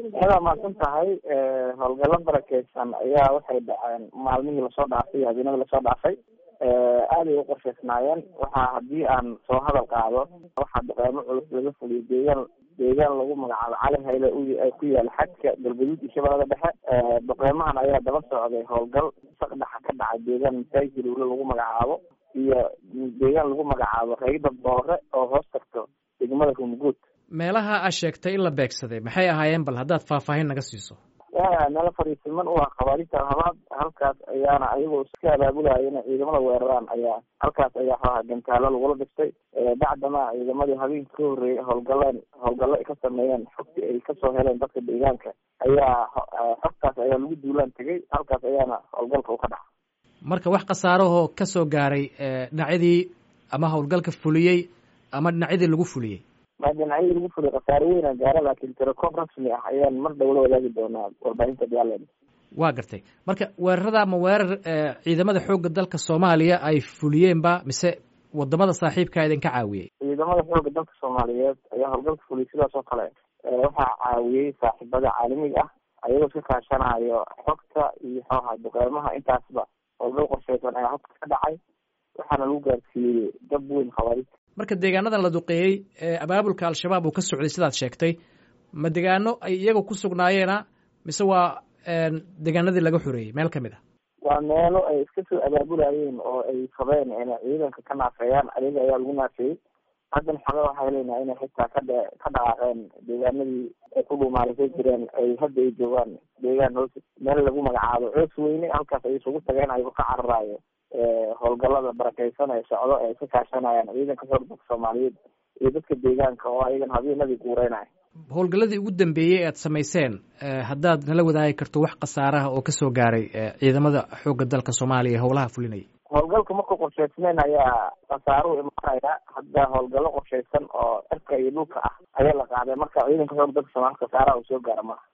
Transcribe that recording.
adaa mahadsan tahay howlgalo barakeysan ayaa waxay dhaceen maalmihii lasoo dhaafay iyo habeenadii lasoo dhaafay aaday u qorsheysnaayeen waxaa haddii aan soo hadal qaado waxaa duqeymo culus laga fuliyay deegaan deegaan lagu magacaabo cali hayle ku yaala xadka galgaduud iyo shabeellada dhexe duqeymahan ayaa daba socday howlgal saqdhaxa ka dhacay deegaan masaajid ulo lagu magacaabo iyo deegaan lagu magacaabo rayda boore oo hoos tagto degmada rumguud meelaha aa sheegtay in la beegsaday maxay ahaayeen bal haddaad faahfaahin naga siiso meelo fariisiman u ah khawaarista habaad halkaas ayaana ayagoo iska abaabulaya inay ciidamada weeraraan ayaa halkaas ayaa xooha gantaalo lagula dhistay bacdama ciidamadii habeenka ka horreeyay howlgaleen howlgallo ay ka sameeyeen xogtii ay kasoo heleen dadka deegaanka ayaa xogtaas ayaa lagu duulaan tegay halkaas ayaana howlgalka u ka dhaca marka wax khasaarahoo ka soo gaaray dhinacyadii ama howlgalka fuliyey ama dhinacyadii lagu fuliyey ma dhinacyadii lagu fuliyay khasaare weyna gaara laakiin tirakoob rasmi ah ayaan mar dhow la wadaagi doonaa warbaahinta diyaarland waa gartay marka weerarada ama weerar ciidamada xoogga dalka soomaaliya ay fuliyeenba mise wadamada saaxiibkaa idinka caawiyey ciidamada xoogga dalka soomaaliyeed ayaa howlgalka fuliyay sidaas oo kale waxaa caawiyey saaxiibada caalamiga ah ayagoo iska kaashanayo xogta iyo xooha duqeymaha intaasba howlgal qorsheysan ayaa halka ka dhacay waxaana lagu gaarsiiyey dab weyn khawaarista marka deegaanadan la duqeeyey abaabulka al-shabaab uu ka socday sidaad sheegtay ma degaano ay iyaga ku sugnaayeena mise waa deegaanadii laga xoreeyey meel kamid ah waa meelo ay iska soo abaabulayeen oo ay rabeen inay ciidanka ka naafeeyaan ayaga ayaa lagu naafeeyey haddan xaga waxay leenahay inay xitaa ka dhe ka dhaqaaqeen deegaanadii ay ku dhuumaalisay jireen ay hadda ay joogaan deegaan hoos meel lagu magacaabo coos weyne halkaas ay isugu tageen ayagoo ka cararaayo howlgalada barakeysan ee socdo ee iska kaashanayaan ciidanka xoog dalka soomaaliyeed iyo dadka deegaanka oo ayagan habeenadii guureynaya howlgalladii ugu dambeeyey e aad samayseen haddaad nala wadaagi karto wax khasaaraha oo kasoo gaaray ciidamada xoogga dalka soomaaliya howlaha fulinaya howlgalka markuu qorsheysnayn ayaa khasaaruhu imaanaya hadda howlgallo qorsheysan oo cirka iyo dhulka ah ayaa la qaaday marka ciidanka xoog dalka soomaliya khasaaraha uu soo gaara maaha